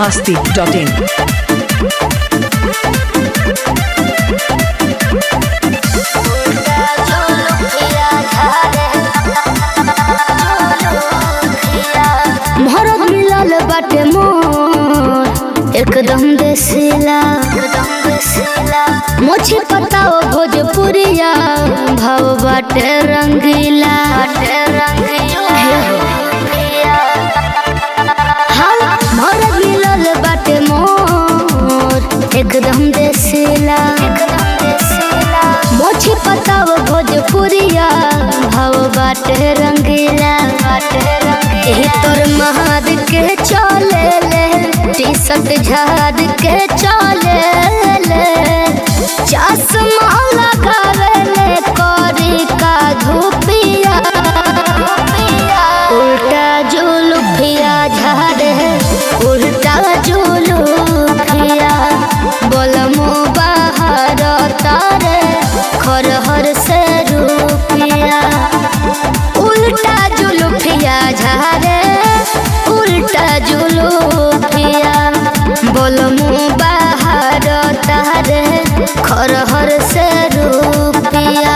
masti.in. भरत मिलल बाटे मोर एकदम देसिला एकदम देसिला मोछी पताओ भोजपुरिया भाव बाटे रंगीला बाटे रंगीला हाँ भरत मिलल बाटे मोर एकदम देसिला एकदम देसिला मोछी पताओ भोजपुरिया भाव बाटे रंगीला बाटे रंगीला एही तोर महाद के चले ले टी शर्ट झाड़ के चले ले चश्मा लगावे ले करी का धूपिया उल्टा जुलुफिया झाड़े उल्टा जुलुफिया बोलमो बाहर तारे खरहर से रूपिया उल्टा जुलुफिया झारे उल्टा जुलुफिया बोलमु बाहर तारे खरहर से रूपिया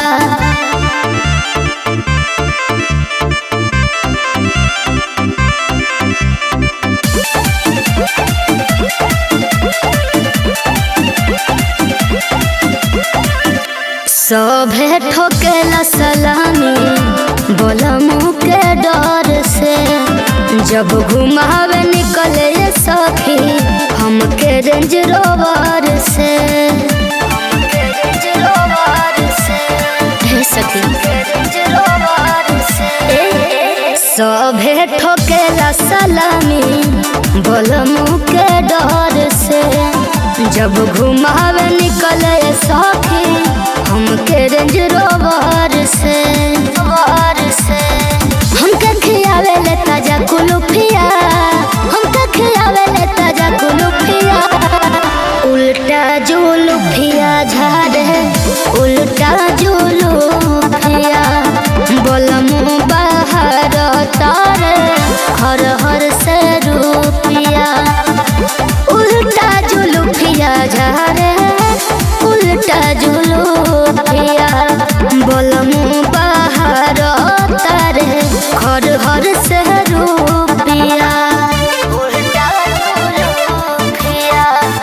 सभे ठोकेला सलामी बोलमु के डर से जब घुमावे निकले ये सखी हमके रेंज रोवर से हमके रेंज रोवर से हे सखी रेंज रोवर से सभे ठोकेला सलामी बोलमु के डर से जब घुमावे निकले सखी हमके रेंज रोवर से रोवर से हमके खियावे ले ताजा कुलुफिया हमके खियावे ले ताजा कुलुफिया उल्टा जुलुफिया झाड़े उल्टा जुलुफिया बोलमु बाहर तारे हर हर से रूपिया उल्टा जुलुफिया झारे उल्टा जुलुफिया बोलमु बाहर तारे हर हर से रूपिया उल्टा जुलुफिया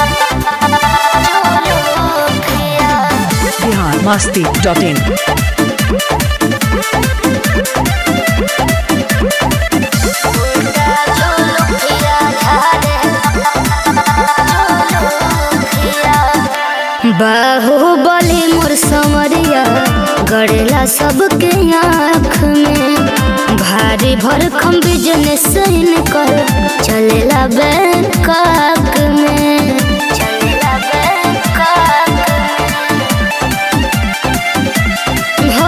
जुलुफिया Bihar masti.in. बाहुबली मोर समरिया गड़ेला सबके आँख में भारी भरखम बिजनेस कर चलेला बैंकॉक में चलेला बैंकॉक हो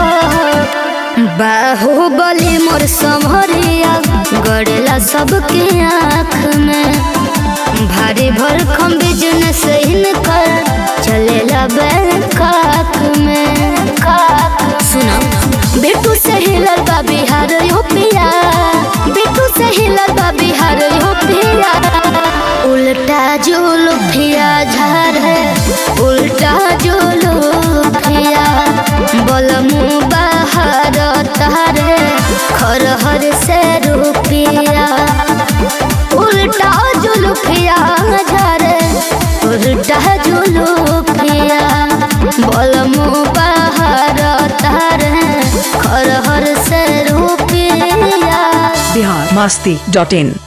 बाहुबली मोर समरिया गड़ेला सबके आँख में भारी भरखम बिजनेस कर चलेला बैंकॉक में सुना बेटू से हिलल बा बिहार यूपिया बेटू से हिलल बा बिहार यूपिया उल्टा जुलुफिया झारे उल्टा जुलुफिया बोलमु बाहर तारे खरहर से रूपिया उल्टा जुलुफिया झारे उल्टा जुलुफिया बोलमु बाहर तारे खरहर से रूपिया Bihar masti.in.